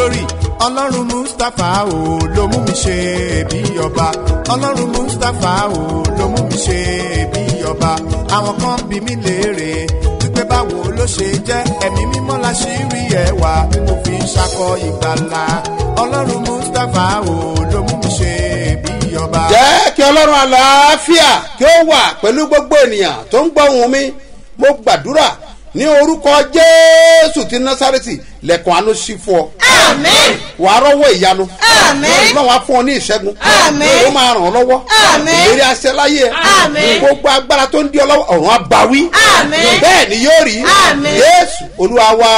glory ọlọ́run mustapha o ló mú mi ṣe bí ọba ọlọ́run mustapha o ló mú mi ṣe bí ọba àwọn kan bí mi léèrè wípé báwo ló ṣe jẹ́ ẹ̀mí mímọ́ la ṣì rí ẹwà tí mo fi ń ṣakọ ìgbàlà ọlọ́run mustapha o ló mú mi ṣe bí ọba. jẹ́ kí ọlọ́run àlàáfíà kí ó wà pẹ̀lú gbogbo ènìyàn tó ń gbọ́ ohùn mi mo gbàdúrà ní orúkọ jésù ti násàrẹ́tì lẹ́kùn àánú sí fún ọ. Àmín. wà á rọ́wọ́ ìyanu. Àmín. náà wàá fún ọ ní ìṣẹ́gun. Àmín. ó máa ràn ọ́ lọ́wọ́. Àmín. ìlérí aṣẹ láyé ẹ. Àmín. gbogbo agbára tó ń di ọ lọ́wọ́ ọ̀run àbáwí. Àmín. bẹ́ẹ̀ ni yóò rí. Àmín. jésù olúwa wa.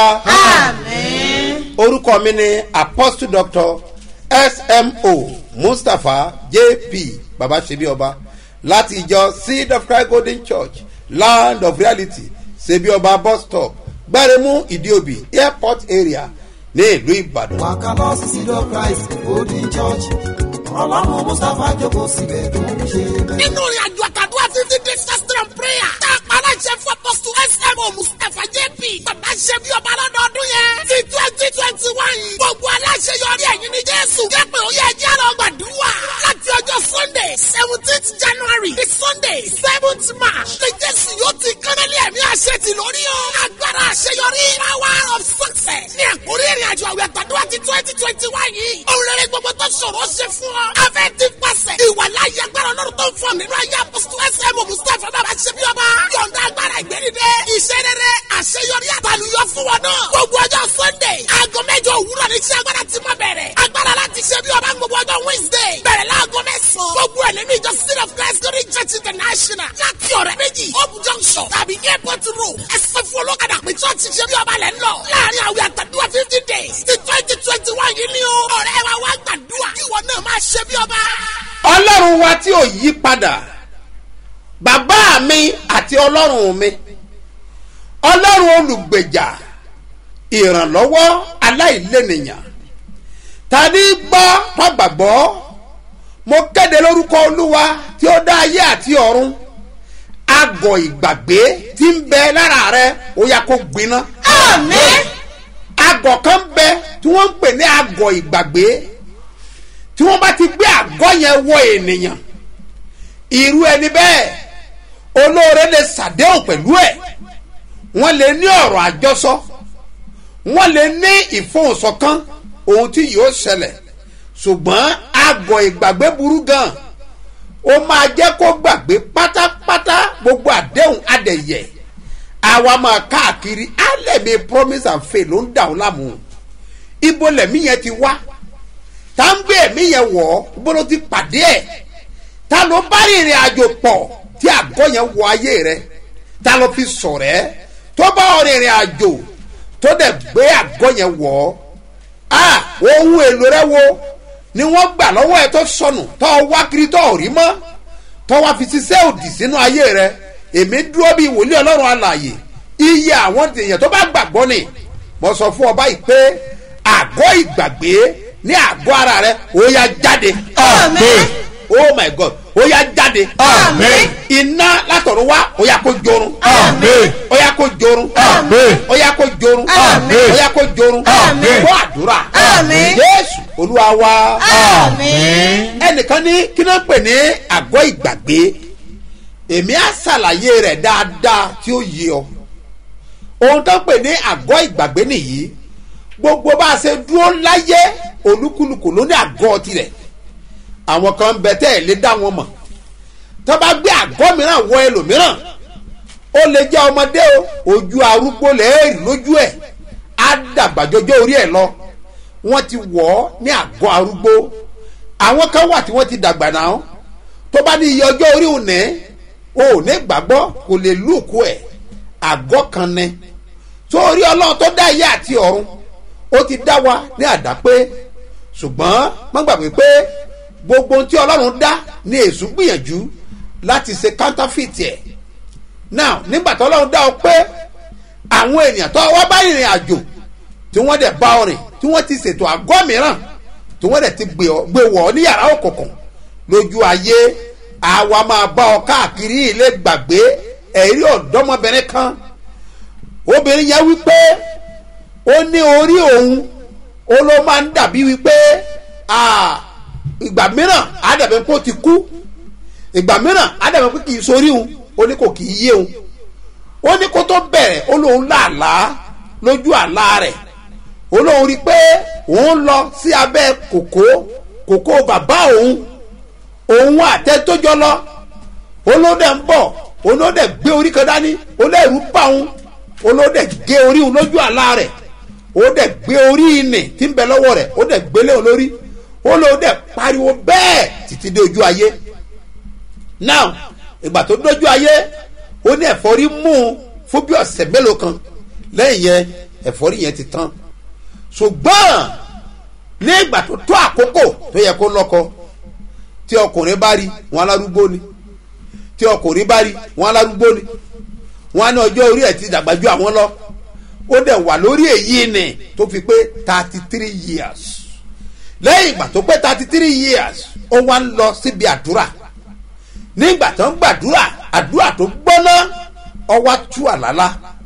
Àmín. orúkọ mi ni apostle doctor smo mustapha jp babasebi ọba láti ìjọ seed of christ golden church land of reality sebi ọba bus stop gbáremú ìdíòbí airport area ní ìlú ìbàdàn. wàkàlọ́ seed of christ golden church ọlọ́run mustapha jókòó síbẹ̀ tó ń ṣe bẹ́ẹ̀. nínú ìrìn àjò àtàdúrà fifty days fasting and prayer tá a pa aláṣẹ fún apọ́sù smo mustapha jp bàbá ṣe bí ọba lọ́dọọdún yẹn ti twenty twenty one yìí gbogbo aláṣẹ yọrí ẹ̀yìn ní jésù jẹ́ pé ó yẹ ẹjẹ́ lọ gbàdúrà láti ọjọ́ sunday seventeenth january di sunday seventh march ní jésù yóò ti kánálí ẹ̀mí àṣẹ ti lórí o agbára àṣeyọrí power of success ní àkórí ìrìn àjò àwẹ̀ àtàdúrà ti twenty twenty one yìí òun rere gbogbo tó ṣòro ṣe fún ọ afẹ́ ti pàṣẹ ìwà láyé agbára ọlọ́run tó ń fọ nínú ayé apọ́sítù ẹsẹ̀ mọ̀ mustapha bàbá ṣe bí ọba yọ̀ǹda agbára ìgbẹ́nidẹ iṣẹ́ rere àṣeyọrí àtàlùyọ fún wọn náà gbogbo ọjọ́ sunday aago mẹ́jọ òwúrọ̀ ní iṣẹ́ agbára ti máa bẹ̀rẹ̀ agbára láti ṣe bí ọba gbogbo ọjọ́ wednesday bẹ̀rẹ̀ láago mẹ́sàn-án gbogbo ẹ̀ nínú ìjọ city of christ glory church international láti ọ̀rẹ́ méjì hope junction tàbí airport road ẹsẹ̀ fún olókàdá pé church ṣe bí ọba lẹ̀ ń lọ láàrin àwẹ̀ àtàdúrà fifty days ti twenty twenty one yìí ni o ọ̀rẹ́ wa wá gbàdúrà kí ìwọ náà máa ṣe bí ọba. ọlọ́run wa tí ò yí padà bàbá mi àti ọlọ́run mi ọlọ́run olùgbèjà ìrànlọ́wọ́ aláìlẹ́nìyàn tani gbọ́ tọ́gbàgbọ́ mo kéde lórúkọ olúwa tí ó dá ayé àti ọ̀run agọ̀ ìgbàgbé tí ń bẹ lára rẹ ó yá kó gbiná Àmín. agọ̀ kan bẹ tí wọ́n ń pè ní agọ̀ ìgbàgbé tí wọ́n bá ti gbé àgọ́ yẹn wọ ènìyàn irú ẹni bẹ́ẹ̀ olóore lè ṣàdéhùn pẹ̀lú ẹ̀ wọ́n lè ní ọ̀rọ̀ àjọsọ wọ́n lè ní ìfohùnsọ̀kan ohun tí yóò ṣẹlẹ̀ ṣùgbọ́n àgọ́ ìgbàgbé burú gan ó máa jẹ́ kó gbàgbé pátápátá gbogbo àdéhùn adẹ̀yẹ̀ àwa máa káàkiri alẹ́mi promise and faith ló ń dà ó láàmú ibo lẹ̀mí yẹn ti wá tá ń gbé ẹ̀mí yẹn wọ̀ ọ́ ibo ló ti pàdé ẹ̀ ta ló bá rìnrìn àjò pọ̀ tí àgọ́ yẹn wọ ayé rẹ ta ló fi sọ̀rọ̀ ẹ́ tó bá ọ rìnrìn àjò tó dẹ̀ gbé àgọ́ yẹn wọ̀ ọ́ ah ohun èlò rẹ wo ni wọ́n gbà lọ́wọ́ ẹ tó sọnù tó wá kiri tó rí mọ́ tó wá fi ṣiṣẹ́ òdì sínú ayé rẹ èmi dúró bíi wòlíì ọlọ́run alàyè iye àwọn èèyàn tó bá gbàgbọ́ ni mo sọ fún ọ báyìí pé àgọ́ ìgbàgbé ní àgọ́ ara rẹ ó yá jáde. Àmín. oh my god ó yá jáde. Àmín. iná látọ̀run wá ó yá kó jorun. Àmín. ó yá kó jorun. Àmín. ó yá kó jorun. Àmín. ó yá kó jorun. Àmín. kó àdúrà. Àmín. jésù olúwa wa. Àmín. ẹnìkan ní kí ló ń pè ní àgọ́ ìgbàgbé èmi á ṣàlàyé rẹ̀ dáadáa tí ó yé ọ ohun tó ń pè ní àgọ́ ìgbàgbé nìyí gbogbo bá a ṣe dúró láyé olúkúlùkù ló ní àgọ́ tirẹ̀ àwọn kan ń bẹ tẹ́ ẹ̀ lé dá wọn mọ̀ tó bá gbé àgọ́ mìíràn wọ ẹlòmíràn ó lè jẹ́ ọmọdé o ojú arúgbó lẹ́ẹ̀rì lójú ẹ̀ á dàgbà jọjọ́ orí ẹ̀ lọ wọ́n ti wọ̀ ọ́ ní àgọ́ arúgbó àwọn kan wà tí wọ́n ti dàgbà náà tó bá ní iye ọjọ́ orí òní o ò ní gbàgbọ́ kò lè lùkù ẹ̀ àgọ́ kan ni sórí ọlọ́run tó dá ayé àti ọ̀run ó ti dá wa ní àdápé ṣùgbọ́n má gbàgbé pé gbogbo ohun tí ọlọ́run dá ní èṣù gbìyànjú láti ṣe counterfeit ẹ̀ now nígbà tó ọlọ́run dá ọ pé àwọn ènìyàn tó wá bá ìrìn àjò tí wọ́n dẹ̀ bá ọ rìn tí wọ́n ti ṣètò àgọ́ mìíràn tí wọ́n dẹ̀ ti gbé ọ- gbé wọ̀ ọ́ ní yàrá òkùnkùn lójú ayé àwa máa bá ọ káàkiri ilé gbàgbé ẹ̀rí ọ̀dọ́mọbìnrin kan obìnrin yẹn wípé ó ní orí òun ó ló máa ń dàbí wípé ah, ìgbà mìíràn á dàbí pé ó ti kú ìgbà mìíràn á dàbí pé kì í sórí òun ó ní kò kì í yé òun ó ní kó tó bẹ̀rẹ̀ ó lóun làálàá lójú àlá rẹ̀ ó lóun rí i pé òun lọ sí abẹ́ kòkó kòkó bàbá òun òun àtẹ tó jọ lọ olódẹ ń bọ̀ olódẹ gbé orí kan dání olódẹ bá òun olódẹ gé orí òun lójú àlá rẹ̀ olódẹ gbé orí ìnì tí ń bẹ lọ́wọ́ rẹ̀ olódẹ gbélé òun lórí olódẹ pariwo bẹ́ẹ̀ títí dé ojú ayé now ìgbà tó dójú ayé ó ní ẹ̀fọ́rí mú un fún bí ọ̀sẹ̀ mélòó kan lẹ́yìn yẹn ẹ̀fọ́rí yẹn ti tán ṣùgbọ́n ní ìgbà tó tó àkókò tó yẹ kó lọ́kọ tí ọkùnrin bá rí wọn alárúgbó ni tí ọkùnrin bá rí wọn alárúgbó ni wọn á ní ọjọ́ orí ẹ̀ ti dàgbà ju àwọn lọ ó dẹ̀ wà lórí èyí ni tó fi pé thirty three years lẹ́yìn ìgbà tó pé thirty three years ó wá ń lọ síbi àdúrà nígbà tó ń gbàdúrà àdúrà tó gbóná ọwá tú àlálá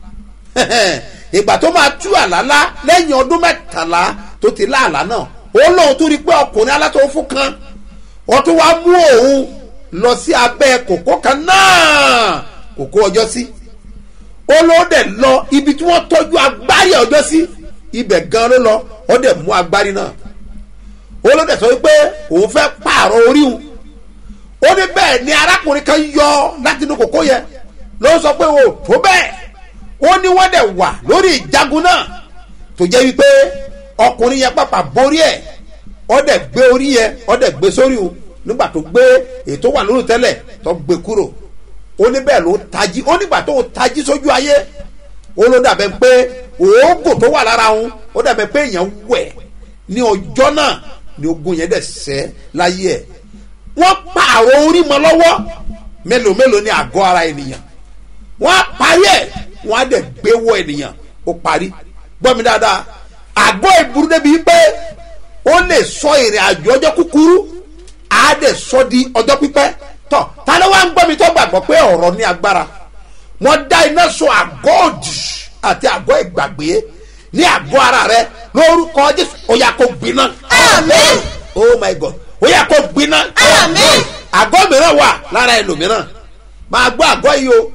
ìgbà tó máa tú àlálá lẹ́yìn ọdún mẹ́tàlá tó ti láàlá náà ó lóun tún rí i pé ọkùnrin alátọ̀wọ́ fún kan wọ́n tún wá mú òun lọ sí abẹ́ kòkó kan náà kòkó ọjọ́ sí ó ló dẹ̀ lọ ibi tí wọ́n tọ́jú agbárí ọjọ́ sí ibẹ̀ gan ló lọ ó dẹ̀ mú agbárí náà ó ló dẹ̀ sọ wípé òun fẹ́ pààrọ̀ orí òun ó ní bẹ́ẹ̀ ni arákùnrin kan yọ láti inú kòkó yẹn ló sọ pé o tó bẹ́ẹ̀ ó ní wọ́n dẹ̀ wà lórí ìjagun náà tó jẹ́ wípé ọkùnrin yẹn pàpà borí ẹ̀ ó dẹ̀ gbé orí yẹn ó dẹ̀ gbé sórí o nígbà tó gbé ètò wà lórí tẹ́lẹ̀ tó gbé kúrò ó ní bẹ́ẹ̀ ló tají ó nígbà tó tají sójú ayé ó ló dàbẹ̀ pé òógùn tó wà lára òun ó dàbẹ̀ pé èèyàn wẹ̀ ní ọjọ́ náà ni ogun yẹn dẹ̀ sẹ́ láyé ẹ̀ wọ́n pààrọ̀ orí mọ́ lọ́wọ́ mélòó mélòó ní àgọ́ ara ènìyàn wọ́n á parí ẹ̀ wọ́n á dẹ̀ gbé wọ ènìyàn ó parí gbọ́ mi dáadáa àgọ́ ìburú débi pé ó lè sọ ìrìn àjò ọjọ́ kúkúrú á dẹ̀ sọ di ọjọ́ pípẹ́ tọ́ ta ló wá ń gbọ́ mi tó gbàgbọ́ pé ọ̀rọ̀ ní agbára wọ́n dá iná sọ àgọ́ òdì àti àgọ́ ìgbàgbé ní àgọ́ ara rẹ lórúkọ jésù ó yá kó gbiná. Àmín. oh my god ó yá kó gbiná. Àmín. àgọ́ mìíràn wà lára ẹlòmíràn máa gbọ́ àgọ́ yìí o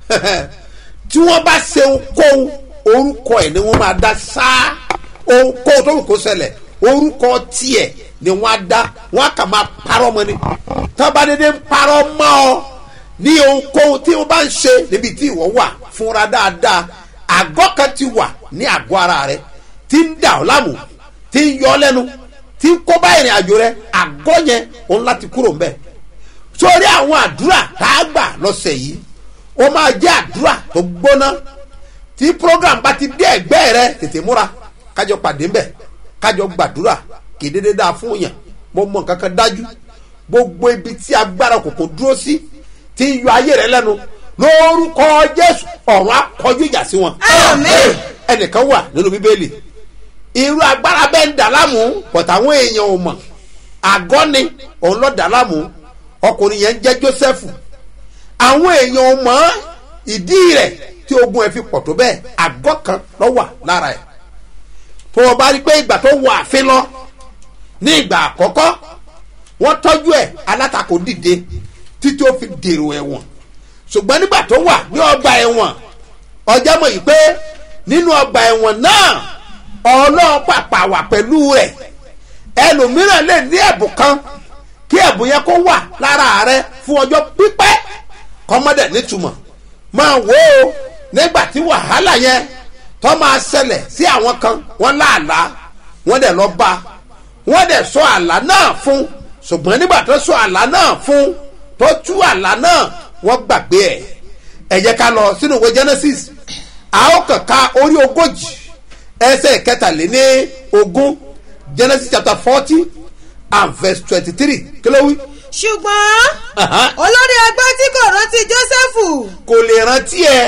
tí wọ́n bá ṣe ohunkóhun orúkọ ẹ̀ ni wọ́n máa dá sáá ohunkóhun tó wù kó ṣẹlẹ̀ orúkọ tiẹ̀ ni wọ́n á dá wọ́n á kà máa parọ́ mọ́ ni tọ́ba dédé ń parọ́ mọ́ ọ ní ohunkóhun tí wọ́n bá ń ṣe níbi tí ìwọ wà fúnra dáadáa àgọ́ kan ti wà ní àgọ́ ara rẹ tí ń dà ọ́ láàmú tí ń yọ ọ́ lẹ́nu tí ń kó bá ìrìn àjò rẹ àgọ́ yẹn òun láti kúrò ń bẹ̀ sórí àwọn àdúrà tá a gbà lọ́sẹ̀ yìí ó máa jẹ́ àdúrà tó gbóná tí program bá ti dé ẹ̀gbẹ́ rẹ tètè múra kájọ pàdé ńbẹ̀ kájọ gbàdúrà kì í dédé dáa fún yàn mo mọ nǹkan kan dájú gbogbo ibi tí agbára kòkó dúró sí tí ń yọ ayé rẹ lẹ́nu lórúkọ jésù ọ̀run akọjú ìjà sí wọn. Àmín. ẹnìkan wà nínú bíbélì irú agbára bẹ́ẹ̀ ń dà láàmú pọ̀tà àwọn èèyàn ò mọ̀ àgọ́ ni òun lọ́ọ́ dà láàmú ọkùnrin yẹn ń jẹ́ jósẹ́fù àwọn èèyàn ò mọ̀ ìdí rẹ̀ tí ogun ẹ̀ fi pọ̀ tó bẹ́ẹ̀ àgọ́ kan lọ́ wà lára ẹ̀ tó o bá rí i pé ìgbà tó wọ àfin lọ ní ìgbà àkọ́kọ́ wọ́n tọ́jú ẹ̀ alátakò dìde títí ó fi dèrò ẹ̀wọ̀n ṣùgbọ́n nígbà tó wà ní ọgbà ẹ̀wọ̀n ọjọ́ mọ̀ yìí pé nínú ọgbà ẹ̀wọ̀n náà ọlọ́run pàpà wà pẹ̀lú rẹ̀ ẹlòmíràn lè ní ẹ̀bùn kan kí ẹ̀bùn yẹn kó wà lára rẹ fún ọjọ́ pípẹ́ kọ́mọ́dẹ̀ nítumọ̀ máa wò ó nígbà tí wàhálà yẹn tó máa ṣẹlẹ̀ sí àwọn kan wọ́n láàlá wọ́n dẹ̀ lọ bá wọ́n dẹ̀ sọ àlá náà fún ṣùgbọ́n nígbà tó sọ àlá náà fún tó tú àlá náà wọ́n gbàgbé ẹ̀ ẹ jẹ́ ká lọ sínú ìwé genesis a ó kàn ká orí ogójì ẹsẹ̀ kẹtàléní ogún genesis chapter forty and verse twenty-three kí ló wí. ṣùgbọ́n Aha. olórí ẹgbẹ́ tí kò rántí jósẹ́fù kò lè rántí ẹ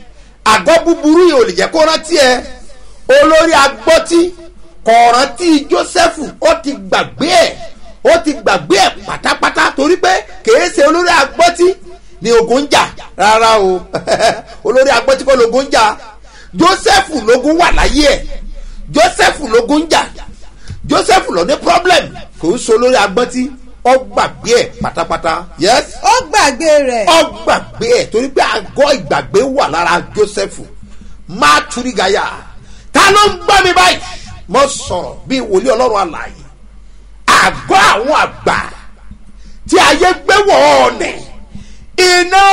àgọ́ búburú yìí ò lè jẹ́ kó rántí ẹ olórí agbọ́tí kò rántí jósẹ́fù ó ti gbàgbé ẹ̀ ó ti gbàgbé ẹ̀ pátápátá torí pé kìí ṣe olórí agbọ́tí ni ogun ń jà rárá o olórí agbọ́tí kọ́ lógun ń jà jósẹ́fù lógun wà láyé ẹ̀ jósẹ́fù lógun ń jà joseph lọ ní problem kò ń so lórí agbọ́ntí ọ gbàgbé ẹ̀ pátápátá yes ó gbàgbé rẹ̀ ọ gbàgbé ẹ̀ torí pé àgọ́ ìgbàgbé wà lára joseph má turigaya ta ló ń gbọ́ mi báyìí mo sọ̀rọ̀ bí wòlíì ọlọ́run àlàyé àgọ́ àwọn àgbà tí ayé gbé wọ̀ ọ̀nẹ̀ iná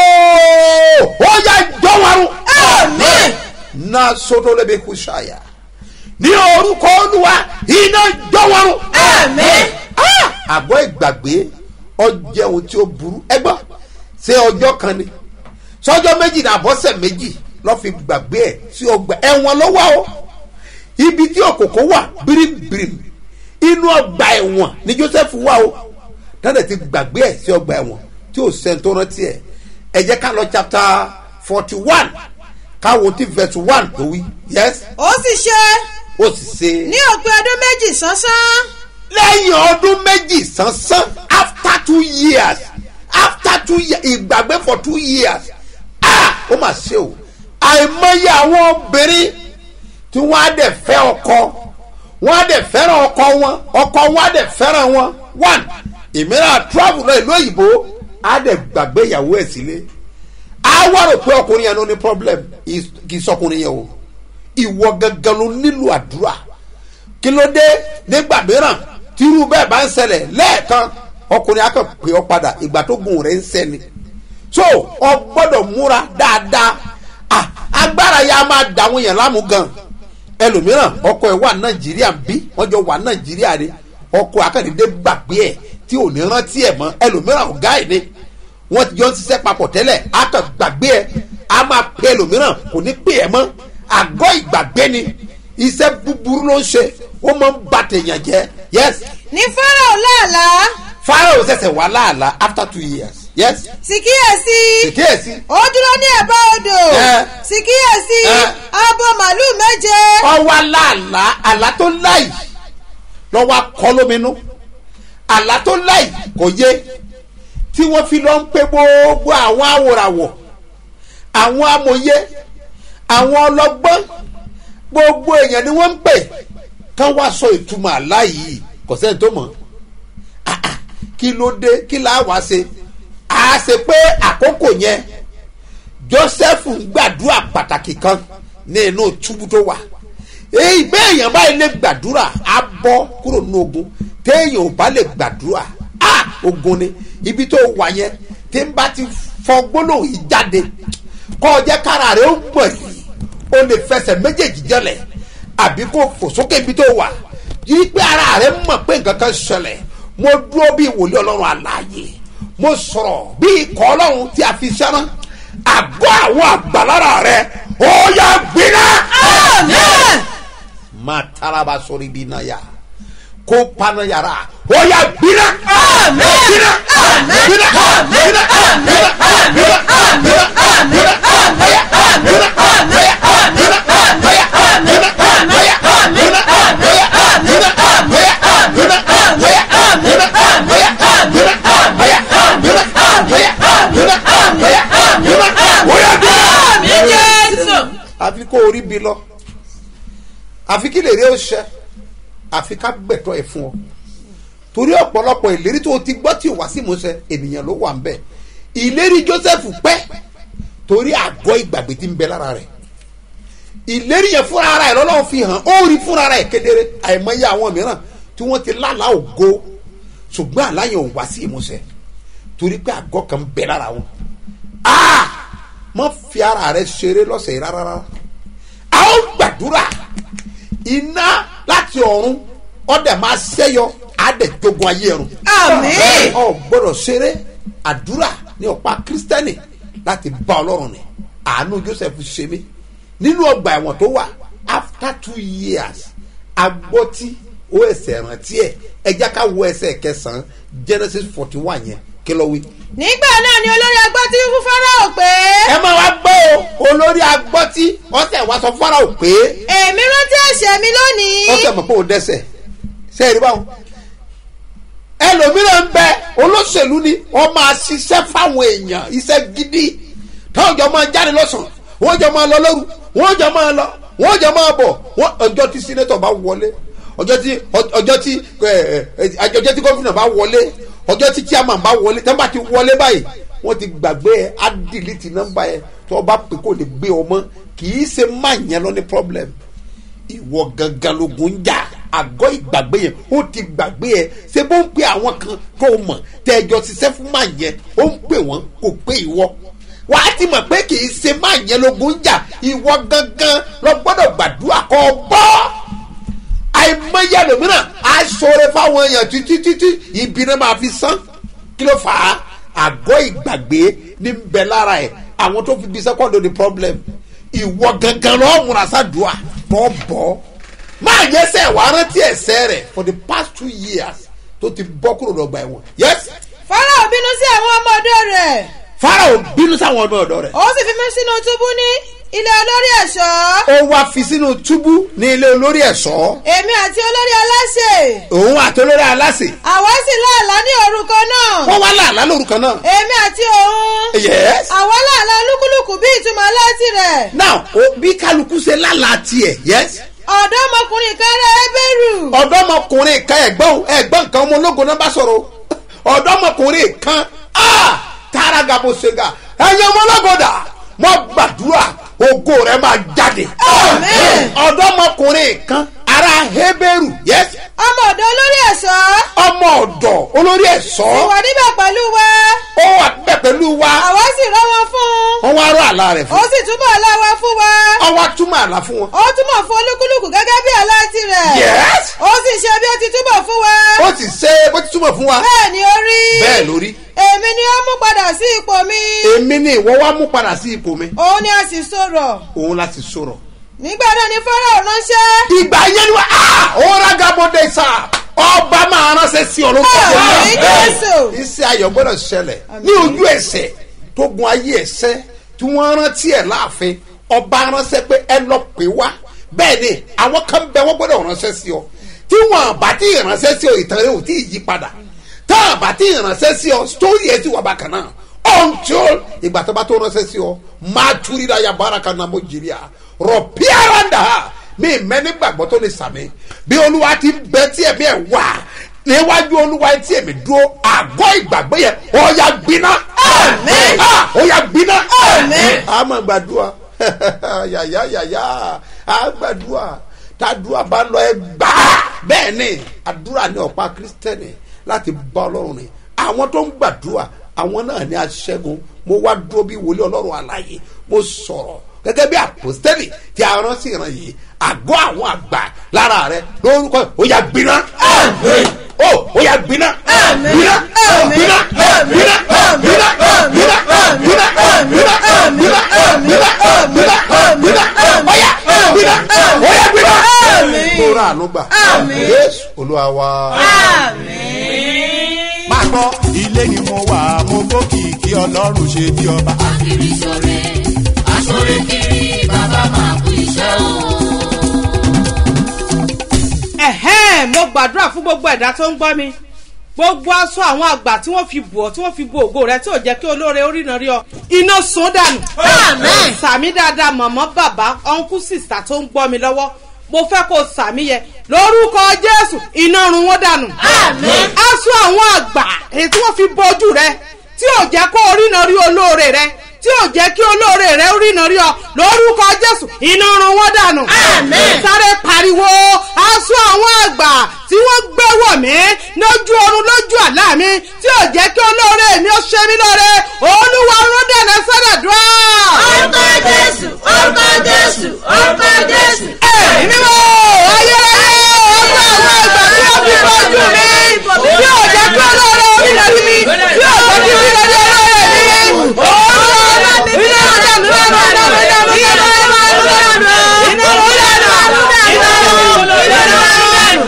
ó yà jọ̀wọ́rùn Àmín. na soto lebe kú ṣàyà ní orúkọ olúwa iná jọ̀wọ́rùn Àmín. Ah! àgọ́ ìgbàgbé ọjẹ́ ohun tí ó burú ẹgbọ́n ṣé ọjọ́ kan ni sọjọ́ méjì náà àbọ̀sẹ̀ méjì lọ́ fi gbàgbé ẹ̀ sí ọgbà ẹ̀wọ̀n ló wá o ibi tí òkòkò wà bíríbírí inú ọgbà ẹ̀wọ̀n ni joseph wà o dáadáa ti gbàgbé ẹ̀ sí ọgbà ẹ̀wọ̀n tí ò sẹ́ni tó rántí ẹ̀ ẹ jẹ́ ká lọ chapter forty one káwo tí verse one tó wí yes ó sì ṣe ó sì ṣe ní òpin ọdún méjì sánsán lẹ́yìn ọdún méjì sánsán after two years after two years ìgbàgbé for two years ah ó mà ṣe o àìmọye àwọn obìnrin tí wọ́n á dẹ̀ fẹ́ ọkọ wọ́n á dẹ̀ fẹ́ràn ọkọ wọn ọkọ wọn á dẹ̀ fẹ́ràn wọn one ìmíràn travel lọ ìlú òyìnbó á dẹ̀ gbàgbé ìyàwó ẹ̀ sílé á wá rò pé ọkùnrin yẹn ló ní problem Is- kì í sọkùnrin yẹn o ìwọ gangan ló nílò àdúrà kí ló dé nígbà mìíràn tírú bẹ́ẹ̀ bá ń ṣẹlẹ̀ lẹ́ẹ̀kan ọkùnrin akàn pé ọ padà ìgbà tó gùn rẹ̀ ń sẹ́ni so ọ gbọ́dọ̀ múra dáadáa ah agbára ya máa dàwọn yẹn láàmú gan ẹlòmíràn ọkọ ẹ wà nàìjíríà bí wọn jọ wà nàìjíríà ni ọkọ akàndínlẹ gbàgbé ẹ tí ò ní rántí ẹ mọ ẹlòmíràn ọgá ẹ ni wọn ti jọ ń ṣiṣẹ́ papọ̀ tẹ́lẹ̀ akàn gbàgbé ẹ a máa pe ẹlòmíràn kò ní pè ẹ mọ́ àgọ́ ìgbàgbé ni iṣẹ́ búburú ló ń ṣe ó máa ń ba tèèyàn jẹ́ yes ní fọ́nrán làálàá pharaoh ṣẹ̀ṣẹ̀ wà láàlá after two years yes sì kíyèsí ìkíyèsí ó dúró ní ẹ̀bá odò Ẹ. sì kíyèsí Ẹ. abo màálùú méje ọwọ́ aláàlá àlá tó láì lọ́wọ́ akọ́ lóminú àlá tó láì kò yé tí wọ́n fi lọ ń pé gbogbo àwọn awòràwọ̀ àwọn amòye àwọn ọlọ́gbọ́n gbogbo èèyàn ni wọ́n ń pè kán wá sọ ìtumọ̀ àlá yìí kò sẹ́ni tó mọ̀ Ah, ah, kí ló dé kí là á wá ṣe a ṣe pé àkókò yẹn joseph ń gbàdúrà pàtàkì kan ní inú túbú tó wà èyí bẹ́ẹ̀ èèyàn báyìí lè gbàdúrà á bọ́ kúrò nínú ogun téèyàn ò bá lè gbàdúrà á ogun ni ibi tó wà yẹn tí ń bá ti fọ gbólóhùn yìí jáde kọ́ ọ jẹ́ kára rẹ̀ ó mọ̀ yìí o lè fẹsẹ̀ méjèèjì jẹlẹ̀ àbí kó fò sókè ibi tó wà yìí pé ara rẹ̀ mọ̀ pé nǹkan kan ṣẹlẹ̀ mo dúró bí wòlíì ọlọ́run àlàyé mo sọ̀rọ̀ bí ikọ̀ ọlọ́run tí a fi sẹ́rán àgọ́ àwọn àgbàlára rẹ̀ ó yà gbiná. Àmín. máa taraba sórí ibi náà yá kó paná yàrá ó yà gbiná. Àmín. gbiná. Àmín. gbiná. Àmín. gbiná. Àmín. gbiná. Àmín. gbiná. Àmín. gbiná. Àmín. gbiná. Àmín. gbiná. Àmín. gbiná. Àmín. Àmín. Àmín. Àmín. Àmín. Àmín. Àmín. Àmín. Àmín. Àmín. Àmín Jésù. àfi kó orí bi lọ àfi kí lè rí ó ṣẹ àfi ká gbẹ̀tọ́ ẹ̀ fún ọ torí ọ̀pọ̀lọpọ̀ ìlérí tó o ti gbọ́ tí o wá sí ìmúṣẹ ènìyàn ló wà ń bẹ̀ ìlérí joseph pẹ́ torí àgọ́ ìgbàgbé tí ń bẹ lára rẹ̀ ìlérí yẹn fúnra ara ẹ̀ lọ́lọ́run fi hàn ó rí fúnra ara ẹ̀ kedere àìmọye àwọn mìíràn tí wọ́n ti lálàá ògo ṣùgbọ́n àláyàn ò wá sí ìmúṣẹ torí pé àgọ́ kan ń bẹ lára wọn ah mọ fi ara rẹ ṣeré lọ́sẹ̀ yìí rárá rárá a ó gbàdúrà iná láti ọ̀run ọ̀dẹ̀ máa ṣẹ́yọ àdẹ̀ jogun ayé ẹ̀rùn. Àmín. ọ gbọ́dọ̀ ṣeré àdúrà ní ọ̀pá kírísítẹ́nì láti bá ọlọ́run ní àánú joseph ṣe mí nínú ọgbà ẹ̀wọ̀n tó wà after two years agbọ́tí ó ẹsẹ̀ rántí ẹ̀ ẹjá ká wo ẹsẹ̀ kẹsàn-án genesis forty one yẹn kí ló wí nígbà náà ni olórí agbọ́tí fún fáráò pé ẹ máa wá gbọ́ o olórí agbọ́tí ọ̀sẹ̀ wá sọ fọ́nrán ò pé èmi rántí ẹ̀ṣẹ̀ mi lónìí ọ̀sẹ̀ mọ̀ pé ò dẹ́sẹ̀ ṣe é rí báwọn. ẹlòmíràn ń bẹ olóṣèlú ni wọ́n máa ṣiṣẹ́ fáwọn èèyàn iṣẹ́ gidi táwọn jọ máa jáde lọ́sàn-án wọ́n jọ máa lọ lóru wọ́n jọ máa lọ wọ́n jọ máa bọ̀ wọ́n ọjọ́ tí sínétọ̀ bá wọlé ọjọ́ tí ọjọ́ tí ẹ, ẹ, ọjọ́ tí gómìnà bá wọlé ọjọ́ tí chairman bá wọlé tẹ́ bá ti wọlé báyìí wọ́n ti gbàgbé ẹ á dìlítì nọ́mbà ẹ tó o bá pè kó lè gbé ọmọ kì í ṣe má yẹn lọ ní problem ìwọ gangan logun ń jà àgọ́ ìgbàgbé yẹn ó ti gbàgbé ẹ ṣé bó ń pe àwọn kan tó o mọ̀ tẹ́ ẹjọ́ ṣiṣẹ́ fún má yẹn ó ń pè wọ́n kò pé ìwọ wàá ti mọ̀ pé kì í ṣe má yẹn logun ń jà ìwọ gangan lọ gbọ́dọ̀ gbàdúrà kọ́ ọ bọ́ àìmọye ẹlòmíràn á sọ̀rọ̀ fáwọn èèyàn títí títí ibi náà máa fi sán kí ló fà á àgọ́ ìgbàgbé ní bẹ lára ẹ̀ àwọn tó fi bí sẹ́kọ̀ndì ní problem ìwọ gangan lọ́ọ́ múra sádùá tọ́ bọ́ máa yẹ sẹ́ wàá rántí ẹ̀sẹ̀ rẹ̀ for the past two years tó ti bọ́ kúrò lọ́gbà ẹ̀wọ̀n yes fọ́nrán bínú sí àwọn ọmọ ọdọ rẹ̀ farao bínú sáwọn ọmọ ọ̀dọ́ rẹ̀ ó sì fi mí sínú túbú ní ilé olórí ẹ̀ṣọ́ ó wá fi sínú túbú ní ilé olórí ẹ̀ṣọ́ èmi àti olórí aláṣẹ òun àtolórí aláṣẹ àwa sì láàlá ní orúkọ náà wọ́n wá láàlá lórúkọ náà èmi àti òun yes àwa láàlá olúkúlùkù bí ìtumọ̀ aláàtì rẹ̀ now o bí kálukú ṣe lálàá tiẹ̀ yes ọ̀dọ́mọkùnrin kan rẹ̀ ẹ́bẹ̀rù ọ̀dọ́mọkùnrin kan ẹ̀gbọ́n ẹ̀gbọ́n kan ọmọ ológun náà bá sọ̀rọ̀ ọ̀dọ́mọkùnrin kan ah tààrà gàbó ṣègà ẹ̀yin ọmọ ológun dà mo gbàdúrà ògo rẹ máa jáde Amen. ọ̀dọ́mọkùnrin kan ara heberu yes ọmọ ọ̀dọ́ olórí ẹ̀ṣọ́ ọmọ ọ̀dọ̀ olórí ẹ̀ṣọ́ ìwà níbẹ̀ pẹ̀lú wa ó wà bẹ́ẹ̀ pẹ̀lú wa àwa sì rọ́ wọn fún wọ́n wá rọ àlá rẹ̀ ó fún sì túbọ̀ láwa fún wa ọwọ́ túmọ̀ àlá fún wọn ó túmọ̀ fún olúkúlùkù gẹ́gẹ́ bí aláàtì rẹ̀ yes ó sì ṣe bí ó ti túbọ̀ fún wa ó sì ṣe bó ti túmọ̀ fún wa bẹ́ẹ̀ ni ó rí bẹ́ẹ̀ lórí èmi ni ó mú padà sí ipò mi èmi ni ìwọ wá mú padà sí ipò mi òun ni a sì sọ̀rọ̀ òun láti sọ̀rọ̀ nígbà náà ni fọ́nrán ránṣẹ́ ìgbà yẹn ni wọ́n á òun gabode sá ọba máa ránṣẹ́ sí ọ ló kọ́ Àmín, Jésù. iṣẹ́ ayọ̀ gbọ́dọ̀ ṣẹlẹ̀ ní ojú ẹsẹ̀ tó gun ayé ẹsẹ̀ tí wọ́n rántí ẹ̀ láàfin ọba ránṣẹ́ pé ẹ lọ pè wá bẹ́ẹ̀ ni àwọn kan bẹ wọ́n gbọ́dọ̀ ránṣẹ́ sí ọ tí wọ́n bá tí ìránṣẹ́ sí ọ ìtàn rẹ ò tí ì yí padà tá a bá tí ìránṣẹ́ sí ọ sítórì ẹ ti wà bákan náà until ìgbà tó bá tó ránṣẹ́ sí ọ máa túrí ra ya baraka náà mo jìrì à rọ̀ píáràndà mi mẹ́ni gbàgbọ́ tó lè sàmì bí olúwa ti bẹ tí ẹ̀mí ẹ̀ wà níwájú olúwa tí èmi dúró àgọ́ ìgbàgbé yẹn ọ̀ya gbiná. Àmín. Ah, ọ̀ya gbiná. Àmín. a máa gbàdúrà yàyà yàyà a gbàdúrà tàdúrà bá lọ ẹ gbà á bẹ́ẹ̀ ni àdúrà ní ọ̀pá kírísítẹ́nì láti bá ọlọ́run rìn àwọn tó ń gbàdúrà àwọn náà ní aṣẹ́gun mo wá dúró bí wòlé ọlọ́run àlàyé mo sọ̀rọ̀ gẹ́gẹ́ bí àpòstẹ́lì tí a rán sí ìran yìí àgọ́ àwọn àgbà lára rẹ lórúkọ ó yà gbiná. ó ó yà gbiná. gbiná gbiná gbiná gbiná gbiná gbiná gbiná gbiná gbiná gbiná gbiná ó yà gbiná ó yà gbiná. mo ra àánú gbà jésù olúwa wa. máa gbọ́ ilé ni mo wà mo gbókìkí ọlọ́run ṣe bí ọba. kiri sore asore kiri bàbá máa kú iṣẹ́ o. ẹ̀hẹ́n mo gbàdúrà fún gbogbo ẹ̀dá tó ń gbọ́ mi gbogbo aṣọ àwọn àgbà tí wọ́n fi bù ọ́ tí wọ́n fi bo ògo rẹ tí ò jẹ́ kí olóore oríran rí ọ iná sun dànù. Àmín. sàmí dáadáa mọ̀mọ́ bàbá ọ̀nkú sìsà tó ń gbọ́ mi lọ́wọ́ mo fẹ́ kó sàmí yẹ lórúkọ jésù iná run wọ́n dànù. Àmín. aṣọ àwọn àgbà èyí tí wọ́n fi bo ojú rẹ tí ò jẹ́ kó oríran rí olóore rẹ tí ò jẹ́ kí olóore rẹ oríran rí ọ lórúkọ jésù iná run wọ́n dànù. Àmín. sáré pariwo aṣọ àwọn àgbà tí wọ́n gbé wọ̀ mí lójú oorun lójú àlá mi tí ò jẹ́ kí olóore mi ó ṣe mí lóore olúwa rún dẹ̀nà sọ́dọ̀dúrà. orúkọ jésù orúkọ jésù orúkọ jésù. ẹ̀mí mímọ́ ayérayé ọgbà àwọn àgbà tí wọ́n fi bọ́jú mi tí ò jẹ́ kí olóore orí lọ rí mi tí ò jẹ́ kí orí lọ rí olóore mi. olúwa iná dànù dànù dànù dànù dànù dànù iná dànù dànù dànù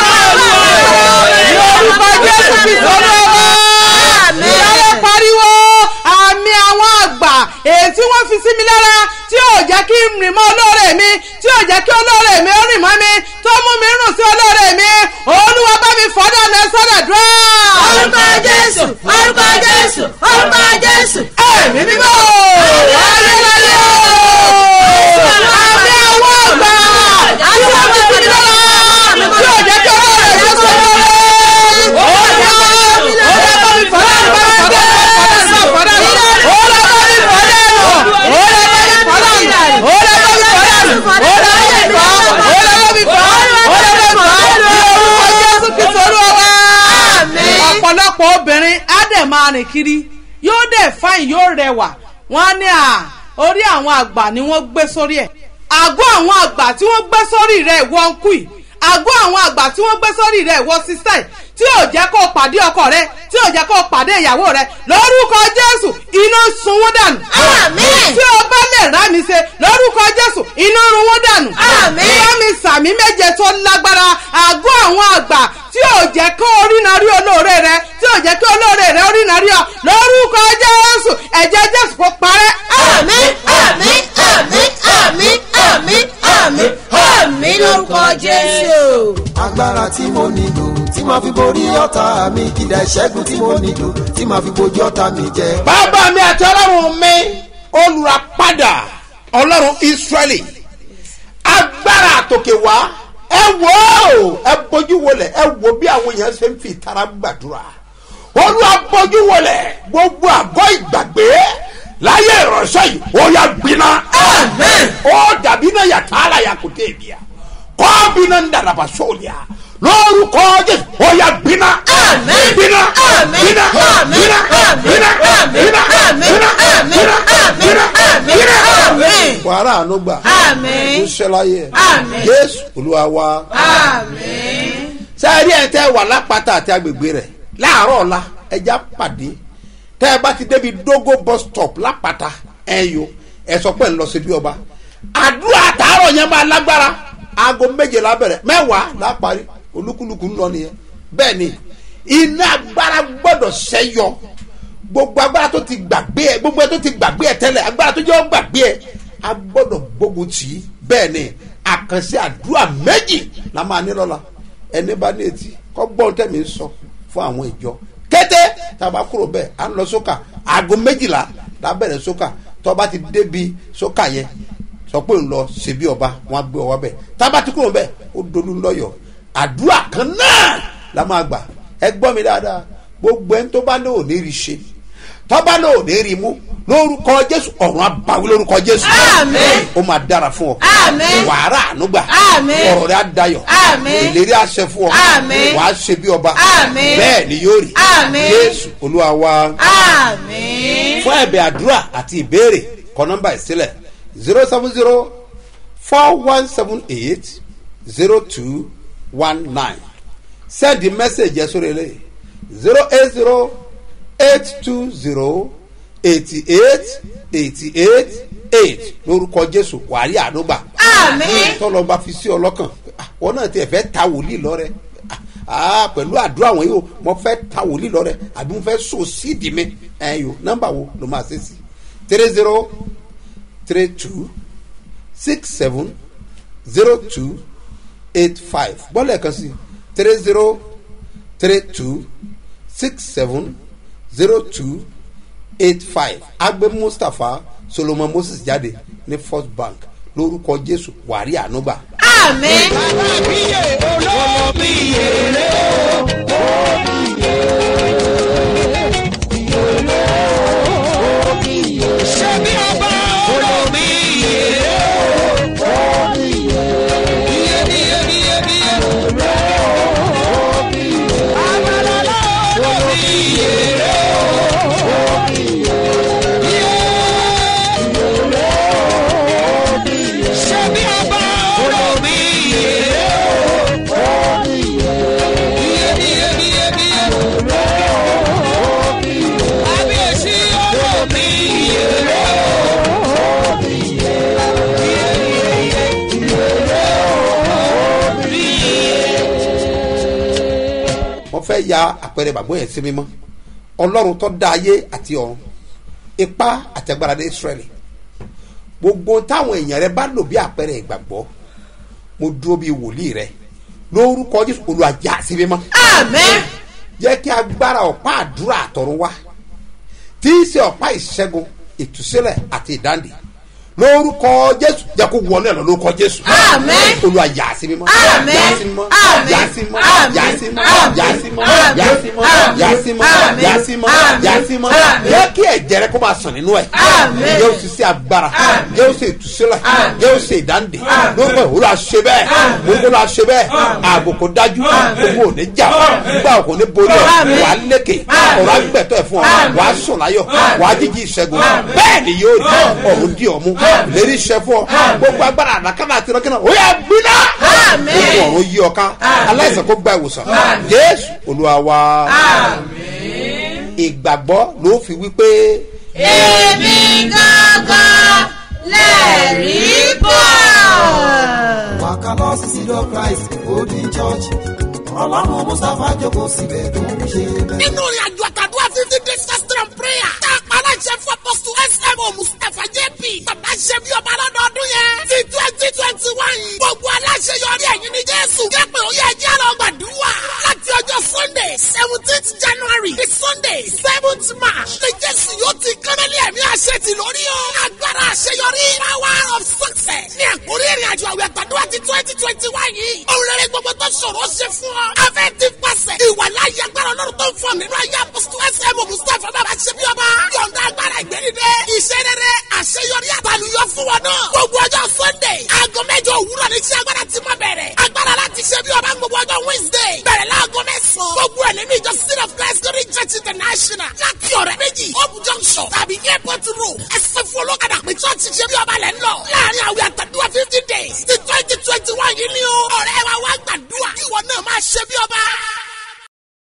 lórúkọ jésù kristu olúwa ìyáwó pariwo àmì àwọn àgbà èyí tí wọ́n fi sí mi lára tí ò jẹ́ kí n rìn mọ́ olóore mi tí ò jẹ́ kí olóore mi ó rìn mọ́ mi tó mú mi rùn sí olóore mi olúwa bá mi fọ́dà lẹ sọ́dà dúró. orúkọ jésù orúkọ jésù orúkọ jésù. ẹ̀mí mímọ́ ayérayé àmì àwọn àgbà tí wọ́n fi sí mi lára tí ò ọ̀pọ̀lọpọ̀ obìnrin á dẹ̀ máa rìn kiri yóò dẹ̀ fáìn yóò rẹwà wọ́n á ní à orí àwọn àgbà ni wọ́n gbé sórí ẹ̀ àgọ́ àwọn àgbà tí wọ́n gbé sórí rẹ̀ wọ́n kú yìí àgọ́ àwọn àgbà tí wọ́n gbé sórí rẹ̀ wọ́n sísẹ́ tí ò jẹ́ kó o pàdé ọkọ rẹ tí ò jẹ́ kó o pàdé ìyàwó rẹ lórúkọ jésù iná sun wọ́n dànù. Àmín. tí o bá lè rá mi ṣe lórúkọ jésù iná run wọ́n dànù. Àmín. bá mi sàmí méje tó lágbára àgọ́ àwọn àgbà tí ò jẹ́ kó o rí narí olóore rẹ tí ò jẹ́ kó olóore rẹ rí narí ọ lórúkọ jésù ẹ̀jẹ̀ jésù kó parẹ́. àmín àmín àmín àmín àmín àmín àmín lórúkọ jésù. agbára tí mo nílò tí màá fi borí ọ̀tá mi ìdá ìṣẹ́gun tí mo nílò tí màá fi bojú ọ̀tá mi jẹ. bàbá mi àti ọlọ́run mi olùràpadà ọlọ́run israẹli agbára àtòkè wá ẹ wò ó ẹ bójú wọlé ẹ wò bí àwọn èèyàn ṣe ń fi ìtara gbàdúrà olúwa bójú wọlé gbogbo àgọ́ ìgbàgbé láyé ìránṣẹ́ yìí ó yà gbiná ó dàbí náà yàtọ̀ àlà yà kò tẹ̀ bíà kọ́ bínú ń dàrabà sóòlìà lórúkọ jésù ó yà gbiná Àmín. gbiná Àmín. gbiná Àmín. gbiná Àmín. gbiná Àmín. gbiná Àmín. gbiná Àmín. gbiná Àmín. gbiná Àmín. gbiná. Àmín. wàrà àánú gbà Àmín. ó ṣẹláyé Àmín. jésù olúwa wa àmín. sáré ẹ̀ tẹ́ wà lápáta àti agbègbè rẹ̀ láàárọ̀ ọ̀la ẹja pàdé tẹ́ ẹ bá ti débi dógó bus stop lápáta ẹ̀yọ ẹ sọ pé ń lọ sí bí ọba àdúrà àtàárọ̀ yẹn máa lágbára aago méje lábẹ̀rẹ̀ mẹ́wàá láparí olúkúlùkù ń lọ nìyẹn bẹ́ẹ̀ ni iná agbára gbọ́dọ̀ ṣẹ́yọ gbogbo agbára tó ti gbàgbé ẹ gbogbo ẹ tó ti gbàgbé ẹ tẹ́lẹ̀ agbára tó jẹ́ ọ́ gbàgbé ẹ a gbọ́dọ̀ gbógun tì í bẹ́ẹ̀ ni àkànṣe àdúrà méjì la máa ní lọ́la ẹni bá ní etí kọ́ gbọ́n tẹ̀mí sọ fún àwọn ìjọ kété tàbá kúrò bẹ́ẹ̀ à ń lọ sókà aago méjìlá la bẹ̀rẹ̀ sókà tó bá ti débi sókà yẹn sọ pé ń lọ ṣèbí ọba wọn á gbé ọwọ́ bẹ́ẹ̀ tábà ti kúrò bẹ́ẹ̀ ó dolú lọ́yọ̀ àdúrà kan náà la máa gbà ẹ gbọ́ mi dáadáa gbogbo ẹni tó bá ní òní rí ṣe tọ́ba náà ò ní rí mú lórúkọ jésù ọ̀run abawí lórúkọ jésù Àmín. ó máa dára fún ọ Àmín. wàhálà ànúgbà Àmín. ọ̀rọ̀ rẹ̀ á dayọ̀ Àmín. ìlérí àṣẹ fún ọ Àmín. wàá ṣe bí ọba Àmín. bẹ́ẹ̀ ni yóò rí Àmín. jésù olúwa wa àmín. fún ẹ̀bẹ̀ àdúrà àti ìbéèrè kọ nọ́mbà ìsílẹ̀ zero seven zero four one seven eight zero two one nine send the message yẹn sórí eléyìí zero eight zero eight two zero eighty eight eighty eight eight lórúkọ jésù wàrí àdúgbà Àmín. tọ́lọ́ bá fi sí ọ lọ́kàn ah, wọn náà tiẹ̀ fẹ́ ta wòlíì lọ́rẹ́ ah, pẹ̀lú àdúrà wọn yìí o mo fẹ́ ta wòlíì lọ́rẹ́ àbí mo fẹ́ so síìdì mi ẹ̀yọ nọ́mbà wo ló máa ṣe sí three zero three two six seven zero two eight five bọ́ọ̀lù ẹ̀kan sí three zero three two six seven zero two eight five agbe mustapha solomon moses jáde ní first bank lórúkọ jésù wàrí ànúgbà. àmín. wọ́n fẹ́ ya àpẹẹrẹ bàbá yẹn sí mímọ́ ọlọ́run tó dá ayé àti ọ̀run ipá àti agbára ní israẹli gbogbo táwọn èèyàn rẹ bá lò bí àpẹẹrẹ ìgbàgbọ́ mo dúró bí wòlíì rẹ lórúkọ jésù olùwàjà sí mímọ́ àmín. jẹ́ kí agbára ọ̀pá àdúrà àtọ̀run wá tí í ṣe ọ̀pá ìṣẹ́gun ìtúsílẹ̀ àti ìdáǹdè lórúkọ jésù jẹ kó wọlé lọ lórúkọ jésù Àmín. olúwa yà á sí mímọ́ Àmín. yà á sí mímọ́ Àmín. yà á sí mímọ́ Àmín. yà á sí mímọ́ Àmín. yà á sí mímọ́ Àmín. yà á sí mímọ́ yà á sí mímọ́ Àmín. yà á sí mímọ́ Àmín. yà á sí mímọ́ Àmín. jẹ́ kí ẹ̀jẹ̀ rẹ kó máa sàn nínú ẹ̀ Àmín. yóò sì sí agbára yóò sì ìtúsílẹ̀ yóò sì ìdáǹdè lórúkọ ìwúrọ̀ àṣẹ bẹ́ẹ̀ lórúkọ àṣẹ bẹ́ẹ̀ ààbò kò dájú gbogbo ò ní jà gbogbo àwọn kò ní borí ọ Àmín. wà á lékè ọ̀rọ̀ àgbẹ̀tọ̀ ẹ̀ fún ọ wà á sùn láyọ̀ wà á jíjí ìṣẹ́gun bẹ́ẹ̀ ni yóò rí ọ̀run dí ọ̀mú lérí iṣẹ́ fún ọ gbogbo agbára àdákàmà àti ìrọ́kìnà ó yà gbiná Àmín. gbogbo ọ̀run yí ọ ká aláìsàn kó gba ìwòsàn jésù olúwa wa ìgbàgbọ́ ló fi wípé èmi gángan lẹ́rìí bọ̀. wàkà lọ sí sídọ̀ christ golden church ọlọ́run mustapha jókòó síbẹ̀ tó ń ṣe bẹ́ẹ̀. nínú ìrìn àjò àtàdúrà fifty days fasting and prayer tá a pa aláṣẹ fún apọ́sù smo mustapha jp bàbá ṣe bí ọba lọ́dọọdún yẹn ti twenty twenty one gbogbo aláṣẹ yọrí ẹ̀yìn ní jésù jẹ́pẹ̀ ó yẹ jẹ́ lọ gbàdúrà láti ọjọ́ sunday seventeenth january di sunday seventh march ní jésù yóò ti kánálí ẹ̀mí àṣẹ ti lórí o agbára àṣeyọrí power of success ní àkórí ìrìn àjò àwẹ̀ àtàdúrà ti twenty twenty one yìí òun rere gbogbo tó ṣòro ṣe fún ọ afẹ́ ti pàṣẹ ìwà láyé agbára ọlọ́run tó ń fọ nínú ayé apọ́sítù ẹsẹ̀ mustapha bàbá ṣe bí ọba yọ̀ǹda agbára ìgbẹ́nidẹ́ iṣẹ́ rere àṣeyọrí àtàlùyọ fún wọn náà gbogbo ọjọ́ sunday aago mẹ́jọ òwúrọ̀ ní iṣẹ́ agbára ti máa bẹ̀rẹ̀ agbára láti ṣe bí ọba gbogbo ọjọ́ wednesday bẹ̀rẹ̀ láago mẹ́sàn-án gbogbo ẹ̀ nínú ìjọ city of christ glory church international láti ọ̀rẹ́ méjì hope junction tàbí airport road ẹsẹ̀ fún olókàdá pé church ṣe bí ọba lẹ́ ń lọ láàrin àwẹ̀ àtàdúrà fifty days ti twenty twenty one yìí ni o ọ̀rẹ́ wa wá gbàdúrà ìwọ náà máa ṣe bí ọba.